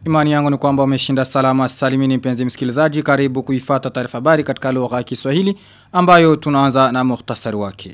Imani yangu ni kwamba umeshinda salama salimini mpenzi msikilizaji karibu kuifata taarifa habari katika lugha ya Kiswahili ambayo tunaanza na muhtasari wake.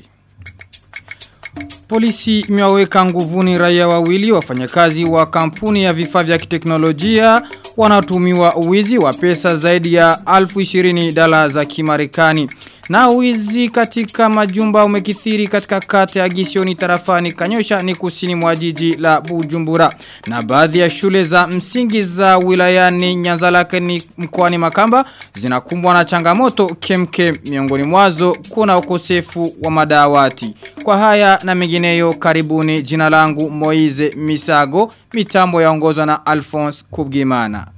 Polisi imewaweka nguvuni raia wawili wafanyakazi wa kampuni ya vifaa vya kiteknolojia wanatumiwa uwizi wa pesa zaidi ya alfu ishirini dala za kimarekani. Na uwizi katika majumba umekithiri katika kata ya gisioni tarafani kanyosha ni kusini mwa jiji la bujumbura. Na baadhi ya shule za msingi za wilayani nyanzalake ni mkoani makamba zinakumbwa na changamoto kemke miongoni mwazo kuna ukosefu wa madawati. Kwa haya na mengineyo karibuni jina langu Moize Misago mitambo yaongozwa na Alphonse Kubgimana.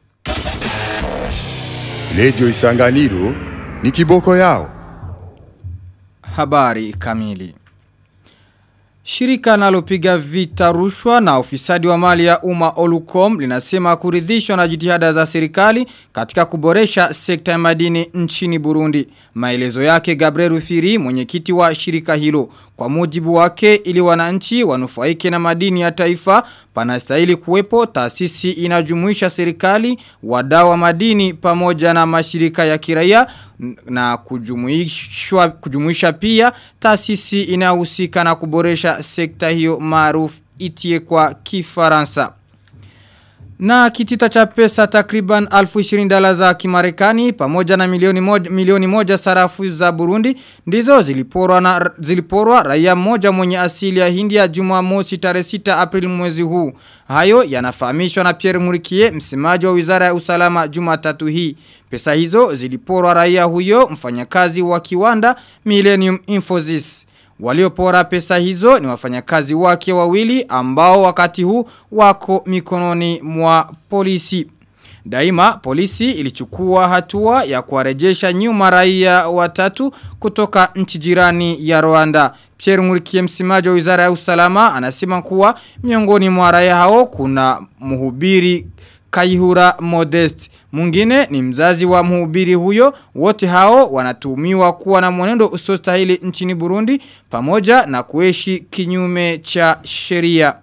Lejo isanganiro ni kiboko yao. Habari kamili. Shirika nalopiga vita rushwa na ufisadi wa mali ya umma Olucom linasema kuridhishwa na jitihada za serikali katika kuboresha sekta ya madini nchini Burundi. Maelezo yake Gabriel Rufiri mwenyekiti wa shirika hilo. Kwa mujibu wake ili wananchi wanufaike na madini ya taifa panastahili kuwepo taasisi inajumuisha serikali, wadau wa madini pamoja na mashirika ya kiraia na kujumuishwa kujumuisha pia taasisi inayohusika na kuboresha sekta hiyo maarufu itie kwa Kifaransa. Na kitita cha pesa takriban alfu 20 dola za kimarekani pamoja na milioni moja, milioni moja sarafu za Burundi ndizo ziliporwa na ziliporwa raia mmoja mwenye asili ya India Jumamosi tarehe 6 Aprili mwezi huu. Hayo yanafahamishwa na Pierre Murikie msemaji wa Wizara ya Usalama Jumatatu hii. Pesa hizo ziliporwa raia huyo mfanyakazi wa kiwanda Millennium Infosys. Waliopora pesa hizo ni wafanyakazi wake wawili ambao wakati huu wako mikononi mwa polisi. Daima polisi ilichukua hatua ya kuwarejesha nyuma raia watatu kutoka nchi jirani ya Rwanda. Pierre Ngurikie msemaji wa Wizara ya Usalama anasema kuwa miongoni mwa raia hao kuna mhubiri Kaihura Modest. Mwingine ni mzazi wa mhubiri huyo. Wote hao wanatumiwa kuwa na mwenendo usostahili nchini Burundi pamoja na kuishi kinyume cha sheria.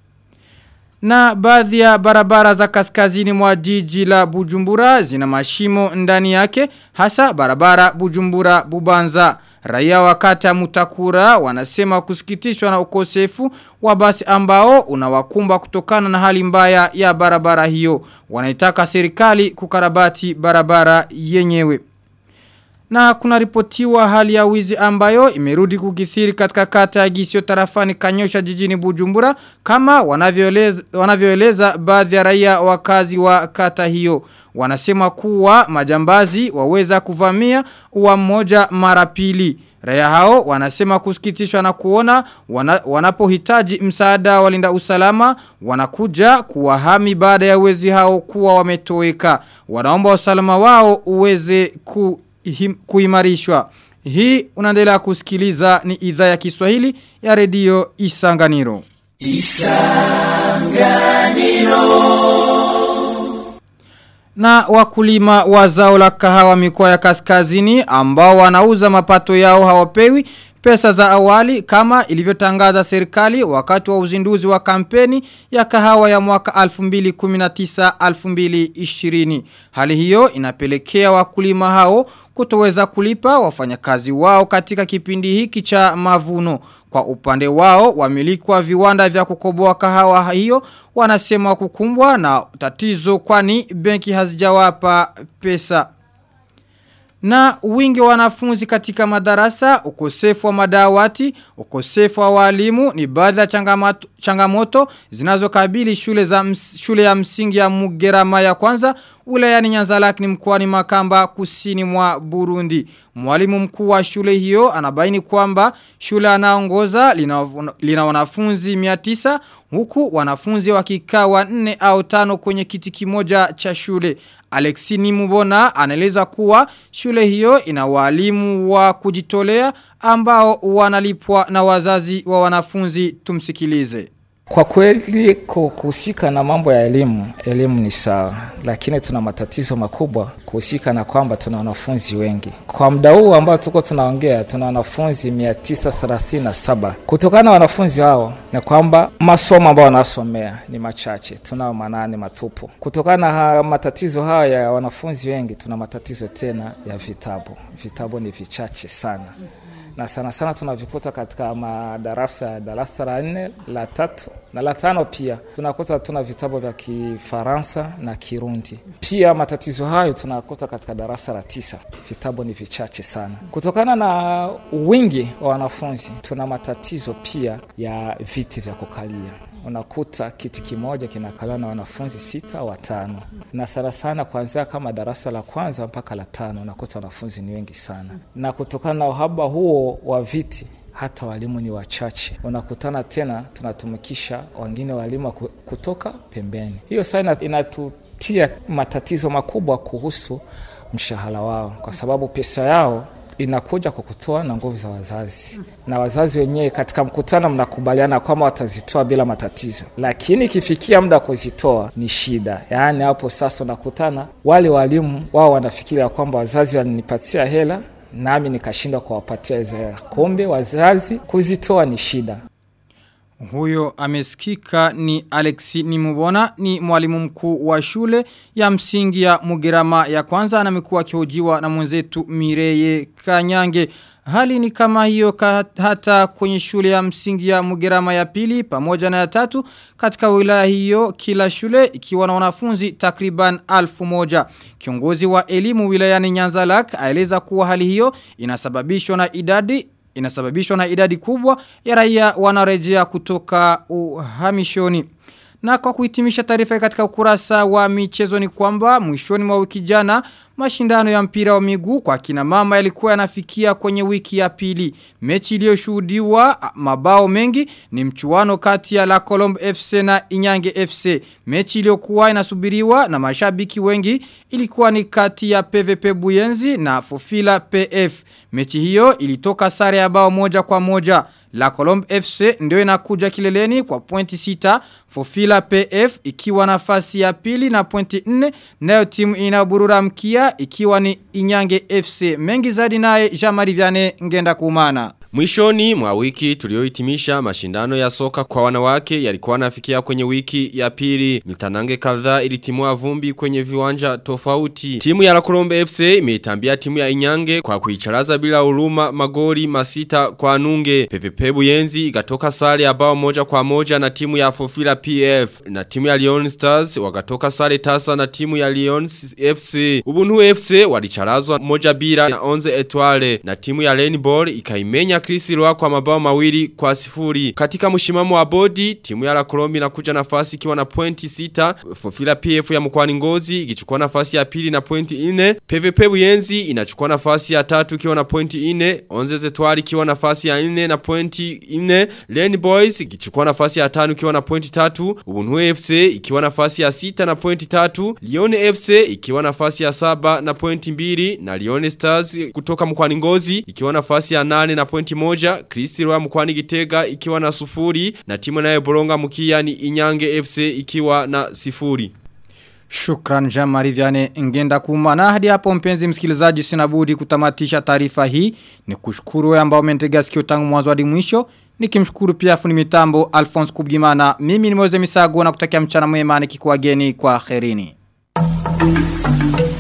Na baadhi ya barabara za kaskazini mwa jiji la Bujumbura zina mashimo ndani yake hasa barabara Bujumbura Bubanza. Raia wakata mutakura wanasema kusikitishwa na ukosefu wa basi ambao unawakumba kutokana na hali mbaya ya barabara hiyo. Wanaitaka serikali kukarabati barabara yenyewe. Na kuna ripotiwa hali ya wizi ambayo imerudi kukithiri katika kata ya gisio tarafani kanyosha jijini bujumbura kama wanavyoeleza, wanavyoeleza baadhi ya raia wakazi wa kata hiyo. Wanasema kuwa majambazi waweza kuvamia uwa mmoja mara pili. Raia hao wanasema kusikitishwa na kuona wana, wanapohitaji msaada walinda usalama wanakuja kuwahami baada ya wezi hao kuwa wametoweka. Wanaomba usalama wao uweze ku him, kuimarishwa. Hii unaendelea kusikiliza ni idhaa ya Kiswahili ya redio Isanganiro. Isanganiro. Na wakulima wa zao la kahawa mikoa ya kaskazini ambao wanauza mapato yao hawapewi pesa za awali kama ilivyotangaza serikali wakati wa uzinduzi wa kampeni ya kahawa ya mwaka 2019-2020. Hali hiyo inapelekea wakulima hao kutoweza kulipa wafanyakazi wao katika kipindi hiki cha mavuno. Kwa upande wao, wamiliki wa viwanda vya kukoboa kahawa hiyo wanasema kukumbwa na tatizo kwani benki hazijawapa pesa. Na wingi wa wanafunzi katika madarasa, ukosefu wa madawati, ukosefu wa walimu ni baadhi ya changamoto, changamoto zinazokabili shule za ms, shule ya msingi ya Mugerama ya kwanza wilayani Nyanzalaki ni mkoani Makamba kusini mwa Burundi. Mwalimu mkuu wa shule hiyo anabaini kwamba shule anaongoza lina, lina wanafunzi 900 huku wanafunzi wakikaa wanne au tano kwenye kiti kimoja cha shule. Alexini Mubona anaeleza kuwa shule hiyo ina walimu wa kujitolea ambao wanalipwa na wazazi wa wanafunzi tumsikilize. Kwa kweli kuhusika na mambo ya elimu, elimu ni sawa, lakini tuna matatizo makubwa kuhusika na kwamba tuna wanafunzi wengi. Kwa muda huu ambao tuko tunaongea, tuna wanafunzi 937. Kutokana na wanafunzi hao ni kwamba masomo ambayo wanasomea ni machache, tunao manane matupu. Kutokana na matatizo haya ya wanafunzi wengi, tuna matatizo tena ya vitabu. Vitabu ni vichache sana na sana sana tunavikuta katika madarasa ya darasa la nne la tatu na la tano pia tunakuta tuna vitabu vya Kifaransa na Kirundi. Pia matatizo hayo tunakuta katika darasa la tisa, vitabu ni vichache sana. Kutokana na wingi wa wanafunzi, tuna matatizo pia ya viti vya kukalia unakuta kiti kimoja kinakaliwa na wanafunzi sita watano, na sana sana kuanzia kama darasa la kwanza mpaka la tano unakuta wanafunzi ni wengi sana, na kutokana na uhaba huo wa viti hata walimu ni wachache. Unakutana tena tunatumikisha wengine walimu kutoka pembeni. Hiyo saa inatutia matatizo makubwa kuhusu mshahara wao, kwa sababu pesa yao inakuja kwa kutoa na nguvu za wazazi, na wazazi wenyewe katika mkutano mnakubaliana kwamba watazitoa bila matatizo, lakini ikifikia muda kuzitoa ni shida. Yaani hapo sasa unakutana wale walimu wao wanafikiria kwamba wazazi walinipatia hela nami nikashindwa kuwapatia hizo hela, kumbe wazazi kuzitoa ni shida. Huyo amesikika ni Alexi Nimubona ni mwalimu mkuu wa shule ya msingi ya Mugerama ya kwanza na amekuwa akihojiwa na mwenzetu Mireye Kanyange. Hali ni kama hiyo hata kwenye shule ya msingi ya Mugerama ya pili pamoja na ya tatu katika wilaya hiyo kila shule ikiwa na wanafunzi takriban alfu moja. Kiongozi wa elimu wilayani Nyanzalak aeleza kuwa hali hiyo inasababishwa na idadi inasababishwa na idadi kubwa ya raia wanarejea kutoka uhamishoni. Na kwa kuhitimisha taarifa katika ukurasa wa michezo ni kwamba mwishoni mwa wiki jana mashindano ya mpira wa miguu kwa kina mama yalikuwa yanafikia kwenye wiki ya pili. Mechi iliyoshuhudiwa mabao mengi ni mchuano kati ya La Colombe FC na Inyange FC. Mechi iliyokuwa inasubiriwa na mashabiki wengi ilikuwa ni kati ya PVP Buyenzi na Fofila PF. Mechi hiyo ilitoka sare ya bao moja kwa moja. La Colombe FC ndio inakuja kileleni kwa pointi sita. Fofila PF ikiwa nafasi ya pili na pointi 4 nayo timu inaburura mkia ikiwa ni Inyange FC. Mengi zaidi naye Jamari Viane ngenda kumana. Mwishoni mwa wiki tuliohitimisha mashindano ya soka kwa wanawake yalikuwa nafikia kwenye wiki ya pili. Mitanange kadhaa ilitimua vumbi kwenye viwanja tofauti. Timu ya Lakolombe FC imeitambia timu ya Inyange kwa kuicharaza bila huruma magoli masita kwa nunge. PVP Buyenzi ikatoka sare ya bao moja kwa moja na timu ya Fofila PF na timu ya Lyon Stars wakatoka sare tasa na timu ya Lyon FC. Ubuntu FC walicharazwa moja bila na Onze Etoile na timu ya Rainbow ikaimenya Chris Roa kwa mabao mawili kwa sifuri. Katika mshimamo wa bodi, timu ya la Kolombi inakuja nafasi ikiwa na pointi sita. Fofila PF ya mkwani ngozi ikichukua nafasi ya pili na pointi ine. PVP Buyenzi inachukua nafasi ya tatu ikiwa na pointi ine. Onze Zetwari ikiwa nafasi ya ine na pointi ine. Lane Boys ikichukua nafasi ya tano ikiwa na pointi tatu. Ubunue FC ikiwa nafasi ya sita na pointi tatu. Lione FC ikiwa nafasi ya saba na pointi mbili. Na Lione Stars kutoka mkwani ngozi ikiwa nafasi ya nane na pointi moja. Kristirwa mkwani gitega ikiwa na sufuri. Na timu nayo boronga mkia ni Inyange FC ikiwa na sifuri. Shukran Jamari Viane ngenda kumana hadi hapo mpenzi msikilizaji sinabudi kutamatisha taarifa hii ni kushukuru wewe ambao umetega sikio tangu mwanzo hadi mwisho nikimshukuru pia fundi mitambo Alphonse Kubgimana mimi ni Moze Misago na kutakia mchana mwema nikikuageni kwa kherini